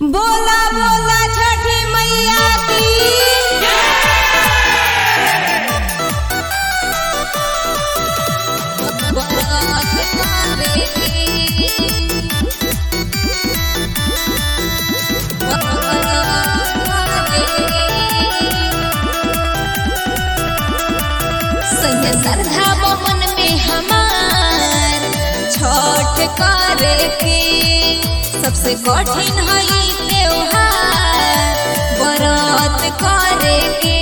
बोला बोला छठी मैया की श्रद्धा बमन में हमार छठ करे के सबसे कठिन है ई त्योहार व्रत करे के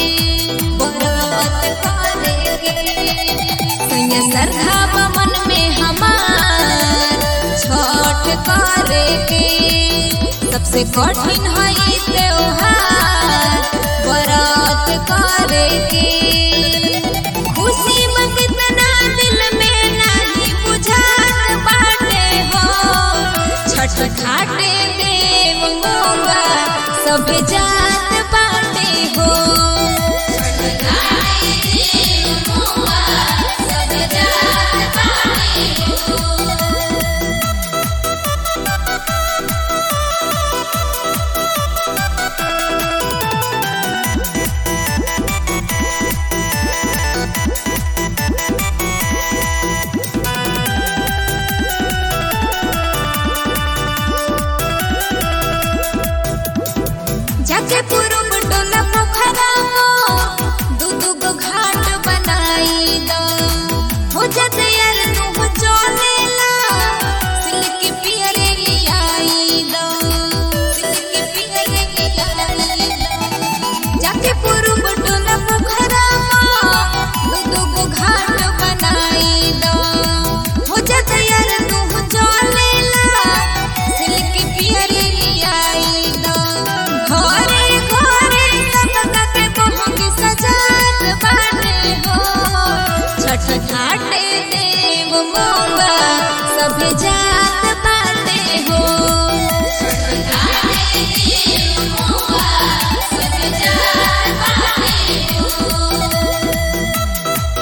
व्रत करे के सैया श्रद्धा बमन में हमार छठ करे के सबसे कठिन है ई त्योहार व्रत करे के खुशी में कितना दिल में नहीं बुझात बाटे हो छठ घाटे देव मोगा सब जात बाटे हो छठ घाटे देव मोगा सब जात बाटे हो जाके पूरब डोला पोखरा दू दू गो घाट बनाई दो हो जाते यार तू हो चलेला सिल्क पियरे लियाई दो सिल्क पियरे लियाई दो जाके पूरब डोला पोखरा दू दू गो घाट बनाई दो हो जाते यार तू हो चलेला सिल्क पियरे लियाई दो घरे घरे सबका के पहुँच सजात बाटे हो छठ घाटे देव मोगा सब जात बाटे हो छठ घाटे देव मोगा सब जात बाटे हो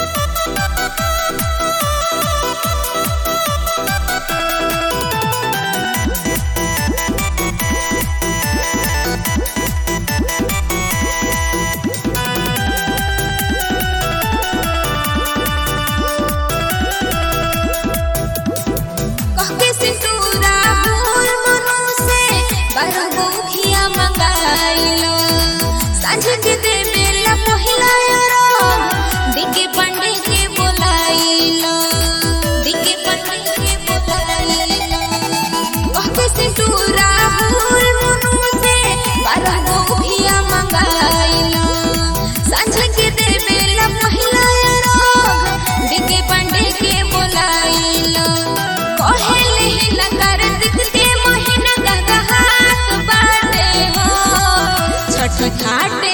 कहके सिंदूरा फूल मनु से बारगो खिया मंगाइलो सांझ के दे बेला पहिला यारो दिके पंडे के बोलाइलो दिके पंडे के बोलाइलो कहके सिंदूरा फूल मनु से बारगो खिया मंगाइलो सांझ के दे बेला पहिला यारो दिके पंडे के बोलाइलो कहेले लंगर दिखते मोहिन गंगा हाथ बाटे हो छठ घाट